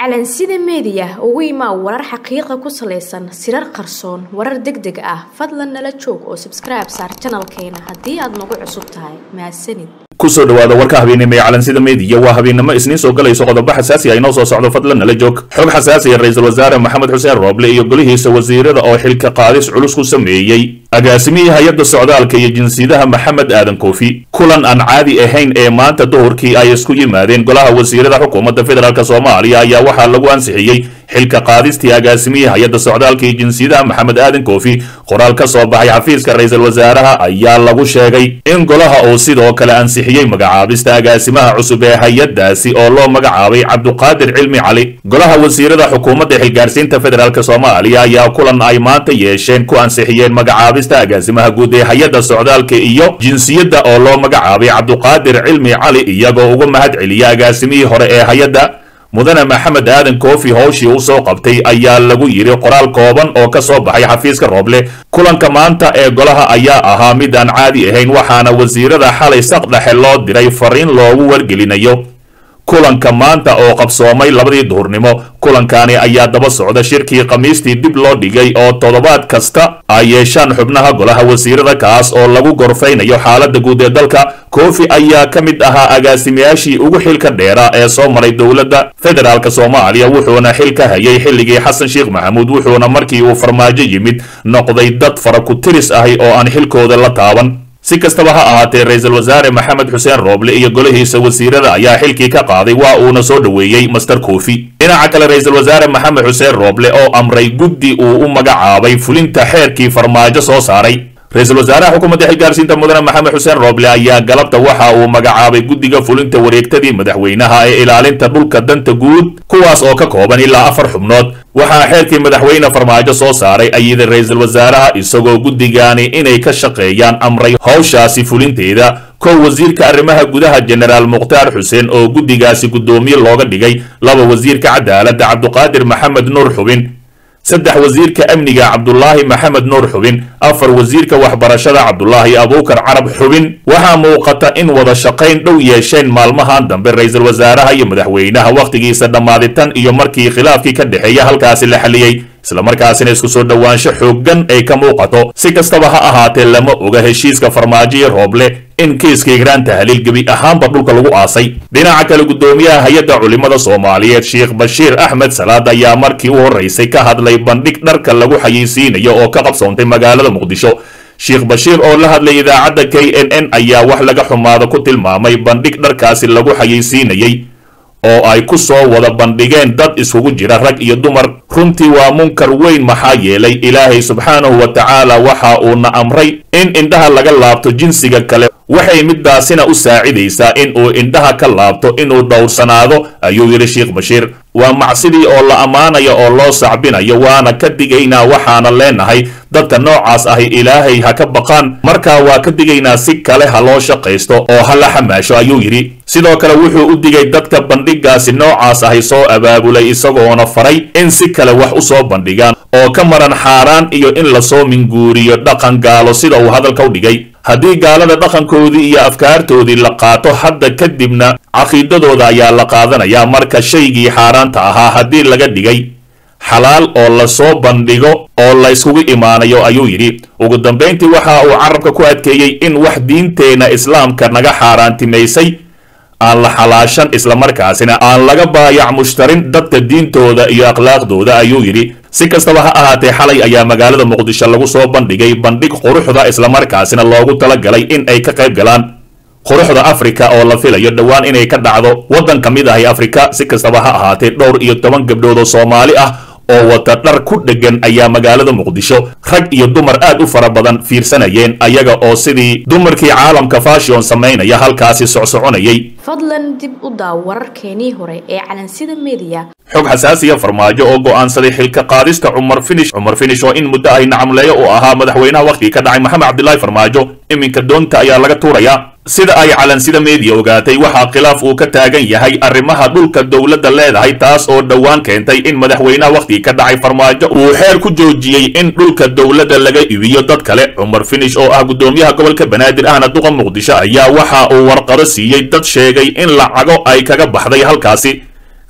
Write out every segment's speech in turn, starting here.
calansida meediya ugu imaa warar xaqiiqa ku salaysan sirar qarsoon warar deg deg ah fadlan nala joog oo sabskribe saar janalkeena haddii aad nagu cusub tahay mahadsanid kusoo dhawaada warka habeennimo ee calansida meediya waa habeennimo isniin soo galayso qodobo xasaasi ah inoo soo socdo fadlan nala joog xog xasaasiya ra-iisul wasaare maxamed xuseen rooble iyo golihiisa wasiirada oo xilka qaadis culus ku sameeyey agaasimihii hay-adda socdaalka iyo jinsiyadaha maxamed aadan koofi kulan aan caadi ahayn ee maanta duhurkii ay isku yimaadeen golaha wasiirada xukuumadda federaalk soomaaliya ayaa waxaa lagu ansixiyey xilka qaadistii agaasimihii hay-adda socdaalka iyo jinsiyadaha maxamed aadan koofi qoraal ka soo baxay xafiiska ra-iisul wasaaraha ayaa lagu sheegay in golaha uu sidoo kale ansixiyey magacaabista agaasimaha cusub ee hay-addaasi oo loo magacaabay cabduqaadir cilmi cali golaha wasiirada xukuumadda xilgaarsiinta federaalk soomaaliya ayaa kulan ay maanta yeesheen ku ansixiyeen magacaabista agaasimaha guud ee hay-adda socdaalka iyo jinsiyadda oo loo magacaabay cabduqaadir cilmi cali iyagoo uga mahad celiya agaasimihii hore ee hay-adda mudane maxamed aadan koofi howshii u soo qabtay ayaa lagu yidhi qoraal kooban oo ka soo baxay xafiiska rooble kulanka maanta ee golaha ayaa ahaa mid aan caadi ahayn waxaana wasiirada xalay saqdhexe loo diray fariin loogu wargelinayo kulanka maanta oo qabsoomay labadii duhurnimo kulankani ayaa daba socda shirkii khamiistii dib loo dhigay oo toddobaad kasta ay yeeshaan xubnaha golaha wasiirada kaas oo lagu gorfaynayo xaaladda guud ee dalka koofi ayaa ka mid ahaa agaasimayaashii ugu xilka dheera ee soo maray dowladda federaalk soomaaliya wuxuuna xil ka hayay xilligii xasan sheekh maxamuud wuxuuna markii uu farmaajo yimid noqday dad fara ku tiris ahi oo aan xilkooda la taaban si kastaba ha ahaatee ra-iisul wasaare maxamed xuseen rooble iyo golihiisa wasiirada ayaa xilkii ka qaaday waa uuna soo dhoweeyey master koofi dhinaca kale ra-iisul wasaare maxamed xuseen rooble oo amray guddi uu u magacaabay fulinta xeerkii farmaajo soo saaray ra-iisul wasaaraha xukuumadda xilgaarsiinta mudane maxamed xuseen rooble ayaa galabta waxa uu magacaabay guddiga fulinta wareegtadii madaxweynaha ee ilaalinta dhulka danta guud kuwaas oo ka kooban ilaa afar xubnood waxaa xeerkii madaxweyne farmaajo soo saaray ayida ra-iisul wasaaraha isagoo guddigaani inay ka shaqeeyaan amray howshaasi fulinteeda kow wasiirka arrimaha gudaha jenaraal mukhtaar xuseen oo guddigaasi guddoomiye looga dhigay laba wasiirka cadaaladda cabduqaadir maxamed nuur xubin saddex wasiirka amniga cabdulaahi maxamed nuur xubin afar wasiirka waxbarashada cabdulaahi abuukar carab xubin waxaa muuqata in wada shaqayn dhow yeesheen maalmahan dambe ra-iisul wasaaraha iyo madaxweynaha wakhtigiisa dhammaaditan iyo markii khilaafkii ka dhexeeya halkaasi la xaliyey islamarkaasina isku soo dhowaansho xooggan ay ka muuqato si kastaba ha ahaatee lama oga heshiiska farmaajo iyo rooble in kiiska igraan tahliil gebi ahaanba dhulka lagu aasay dhinaca kale guddoomiyaha hay-adda culimmada soomaaliyeed sheekh bashiir axmed salaad ayaa markii u horraysay ka hadlay bandhig dharka lagu xayeysiinayo oo ka qabsoontay magaalada muqdisho sheekh bashiir oo la hadlay idaacadda k n n ayaa wax laga xumaado ku tilmaamay bandhig dharkaasi lagu xayeysiinayey oo ay ku soo wada bandhigeen dad isugu jira rag iyo dumar runtii waa munkar weyn maxaa yeelay ilaahay subxaanahu wa tacaala waxa uuna amray in indhaha laga laabto jinsiga kale waxay midaasina u saacidaysaa in uu indhaha ka laabto inuu dhowrsanaado ayuu yidhi sheekh bashiir waa macsidii oo la ammaanayo oo loo sacbinayo waana ka digaynaa waxaana leenahay dadka noocaas ahi ilaahay ha ka baqaan markaa waa ka digaynaa si kale ha loo shaqaysto oo ha la xamaasho ayuu yidhi sidoo kale wuxuu u digay dadka bandhigaasi noocaas ahi soo abaabulay isagoona faray in si kale wax u soo bandhigaan oo ka maran xaaraan iyo in lasoo minguuriyo dhaqan gaalo sida uu hadalka u dhigay haddii gaalada dhaqankoodii iyo afkaartoodii la qaato hadda kadibna caqiidadooda ayaa la qaadanayaa marka shaygii xaaraanta ahaa haddii laga dhigay xalaal oo lasoo bandhigo oo layskugu imaanayo ayuu yidhi ugu dambayntii waxa uu carabka ku adkeeyey in wax diinteenna islaamka naga xaaraantimaysay aan la xalaashan islamarkaasina aan laga baayac mushtarin dadka diintooda iyo akhlaaqdooda ayuu yidhi si kastaba ha ahaatee xalay ayaa magaalada muqdisho lagu soo bandhigay bandhig quruxda islamarkaasina loogu talagalay in ay ka qayb galaan quruxda afrika oo la filayo dhowaan inay ka dhacdo waddan ka mid ahi afrika si kastaba ha ahaatee dhowr iyo toban gabdhood oo soomaali ah oo wata dhar ku dheggan ayaa magaalada muqdisho rag iyo dumar aad u fara badan fiirsanayeen ayaga oo sidii dumarkii caalamka fashion samaynaya halkaasi socsoconayay fadlan dib u daaw wararkeenii hore ee calansida meediya xog xasaasiya farmaajo oo go'aansaday xilka qaadista cumar finish cumar finish oo in muddo ay nacamleeyo uu ahaa madaxweynaha wakhtigii ka dhacay maxamed cabdilaahi farmaajo iminka doonta ayaa laga tuurayaa sida ay calansida meediya ogaatay waxaa khilaaf uu ka taagan yahay arrimaha dhulka dowladda leedahay taas oo dhowaan keentay in madaxweynaha wakhtigii ka dhacay farmaajo uu xeer ku joojiyey in dhulka dowladda laga iibiyo dad kale cumar finish oo ah guddoomiyaha gobolka banaadir ahna duqa muqdisho ayaa waxa uu warqado siiyey dad sheegay in lacago ay kaga baxday halkaasi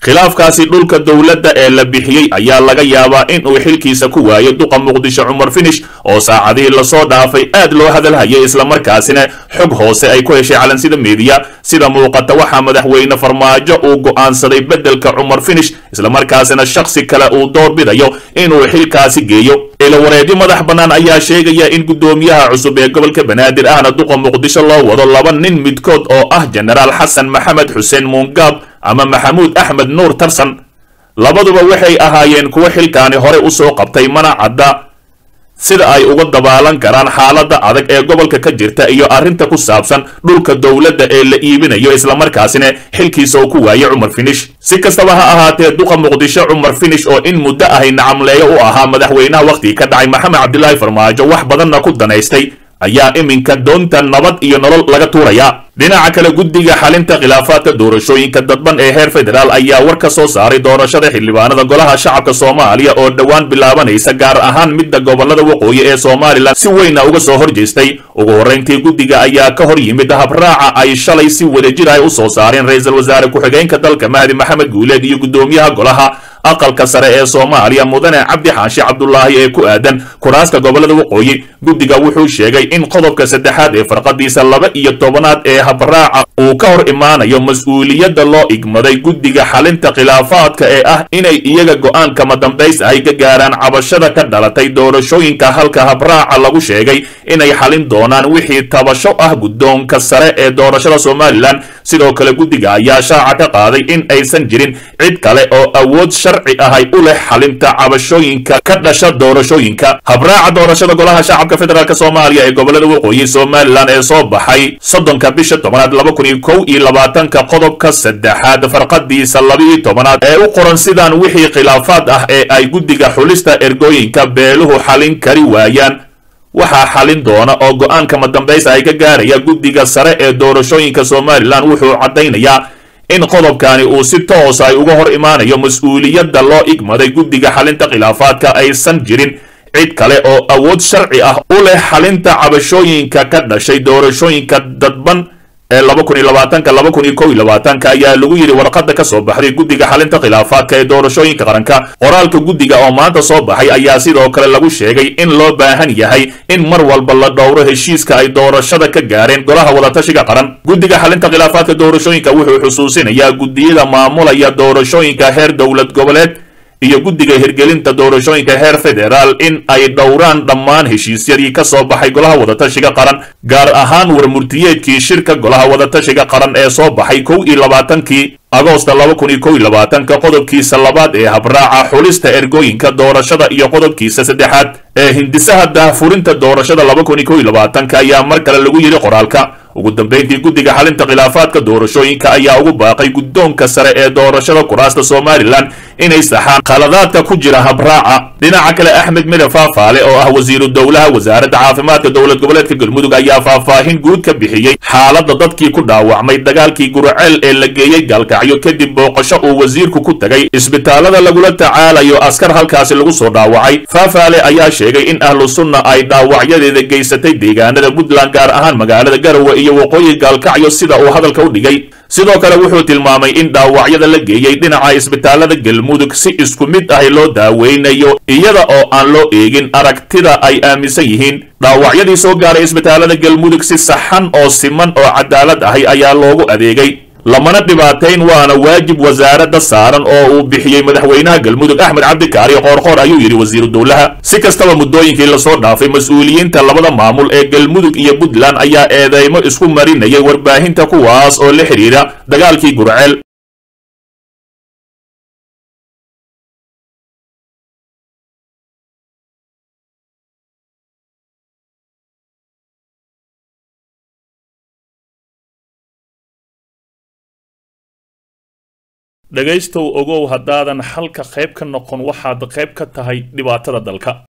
khilaafkaasi dhulka dowladda ee la bixiyey ayaa laga yaabaa in uu xilkiisa ku waayo duqa muqdisho cumar finish oo saacadihii lasoo dhaafay aad loo hadalhayay islamarkaasina xog hoose ay ku heshay calansida meediya sida muuqata waxaa madaxweyne farmaajo uu go'aansaday beddelka cumar finish islamarkaasina shakhsi kale uu doorbidayo inuu xilkaasi geeyo ilawareedyo madax bannaan ayaa sheegaya in guddoomiyaha cusub ee gobolka banaadir ahna duqa muqdisho loo wado laba nin midkood oo ah jenaraal xasan maxamed xuseen muungaab ama maxamuud axmed nuur tarsan labaduba waxay ahaayeen kuwo xilkaani hore u soo qabtay mana cadda sida ay uga dabaalan karaan xaaladda adag ee gobolka ka jirta iyo arrinta ku saabsan dhulka dowladda ee la iibinayo islamarkaasina xilkiisa uu ku waayay cumar finish si kastaba ha ahaatee duqa muqdisho cumar finish oo in muddo ahay nacamleeyo u ahaa madaxweynaha wakhtigii ka dhacay maxamed cabdilaahi farmaajo wax badanna ku danaystay ayaa iminka doonta nabad iyo nolol laga tuuraya dhinaca kale guddiga xalinta khilaafaadka doorashooyinka dadban ee heer federaal ayaa war ka soo saaray doorashada xildhibaanada golaha shacabka soomaaliya oo dhowaan bilaabanaysa gaar ahaan midda gobolada waqooyi ee somalilan si weyna uga soo horjeestay ugu horrayntii guddiga ayaa ka hor yimid habraaca ay shalay si wadajir ay u soo saareen ra-iisul wasaare ku-xigeenka dalka mahdi maxamed guuleed iyo guddoomiyaha golaha aqalka sare ee soomaaliya mudane cabdi xaashi cabdulaahi ee ku aadan kuraasta gobolada waqooyi guddiga wuxuu sheegay in qodobka saddexaad ee farqadiisa laba iyo tobanaad ee habraaca uu ka hor imaanayo mas-uuliyadda loo igmaday guddiga xalinta khilaafaadka ee ah inay iyaga go'aan kama dambays ahay ka gaaraan cabashada ka dhalatay doorashooyinka halka habraaca lagu sheegay inay xalin doonaan wixii tabasho ah guddoonka sare ee doorashada somalilan sidoo kale guddiga ayaa shaaca ka qaaday in aysan jirin cid kale oo awood sharci ahay u leh xalinta cabashooyinka ka dhasha doorashooyinka habraaca doorashada golaha shacabka federaalk soomaaliya ee gobolada waqooyi somalilan ee soo baxay soddonka bisha tobanaad laba kun iyo kow iyo labaatanka qodobka saddexaad farqadiisa laba-iyo tobanaad ee u qoran sidaan wixii khilaafaad ah ee ay guddiga xulista ergooyinka beeluhu xalin kari waayaan waxaa xalin doona oo go-aankama dambaysa ay ka gaaraya guddiga sare ee doorashooyinka somalilan wuxuu caddaynayaa in qodobkani uu si toos ay uga hor imaanayo mas-uuliyadda loo igmaday guddiga xalinta khilaafaadka aysan jirin cid kale oo awood sharci ah u leh xalinta cabashooyinka ka dhashay doorashooyinka dadban ee laba kun iyo labaatanka laba kun iyo kow iyo labaatanka ayaa lagu yidhi warqadda ka soo baxday guddiga xalinta khilaafaadka ee doorashooyinka qaranka qoraalka guddiga oo maanta soo baxay ayaa sidoo kale lagu sheegay in loo baahan yahay in mar walba la dhowro heshiiska ay doorashada ka gaareen golaha wadatashiga qaran guddiga xalinta khilaafaadka doorashooyinka wuxuu xusuusinayaa guddiyada maamulaya doorashooyinka heer dowlad goboleed iyo guddiga hirgelinta doorashooyinka heer federaal in ay dhowraan dhammaan heshiisyadii ka soo baxay golaha wadatashiga qaran gaar ahaan warmurtiyeedkii shirka golaha wadatashiga qaran ee soo baxay kow iyo labaatankii agoosta laba kun iyo kow iyo labaatanka qodobkiisa labaad ee habraaca xulista ergooyinka doorashada iyo qodobkiisa saddexaad ee hindisaha daahfurinta doorashada laba kun iyo kow iyo labaatanka ayaa mar kale lagu yidhi qoraalka ugu dambayntii guddiga xalinta khilaafaadka doorashooyinka ayaa ugu baaqay guddoonka sare ee doorashada kuraasta somalilan inay saxaan khaladaadka ku jira habraaca dhinaca kale axmed mire faafaale oo ah wasiiru dowlaha wasaaradda caafimaadka dowlad goboleedka galmudug ayaa faahfaahin guud ka bixiyey xaaladda dadkii ku dhaawacmay dagaalkii guraceel ee la geeyey gaalkacyo kadib booqasho uu wasiirku ku tegay isbitaalada lagula tacaalayo askar halkaasi lagu soo dhaawacay faafaale ayaa sheegay in ahlu sunna ay dhaawacyadeeda geysatay deegaanada puntland gaar ahaan magaalada garowe iyo waqooyi gaalkacyo sida uu hadalka u dhigay sidoo kale wuxuu tilmaamay in dhaawacyada la geeyey dhinaca isbitaalada galmudug si isku mid ahi loo daaweynayo iyada oo aan loo eegin aragtida ay aaminsan yihiin dhaawacyadii soo gaaray isbitaalada galmudug si saxan oo siman oo cadaalad ahi ayaa loogu adeegay lamana dhibaatayn waana waajib wasaaradda saaran oo uu bixiyey madaxweynaha galmudug axmed cabdikaari qoorqoor ayuu yidhi wasiiru dowlaha si kastaba muddooyinkii lasoo dhaafay mas-uuliyiinta labada maamul ee galmudug iyo puntland ayaa eedeymo isku marinayay warbaahinta kuwaas oo la xidhiidha dagaalkii gurceel dhegaystow ogow haddaadan xalka qayb ka noqon waxaad qayb ka tahay dhibaatada dalka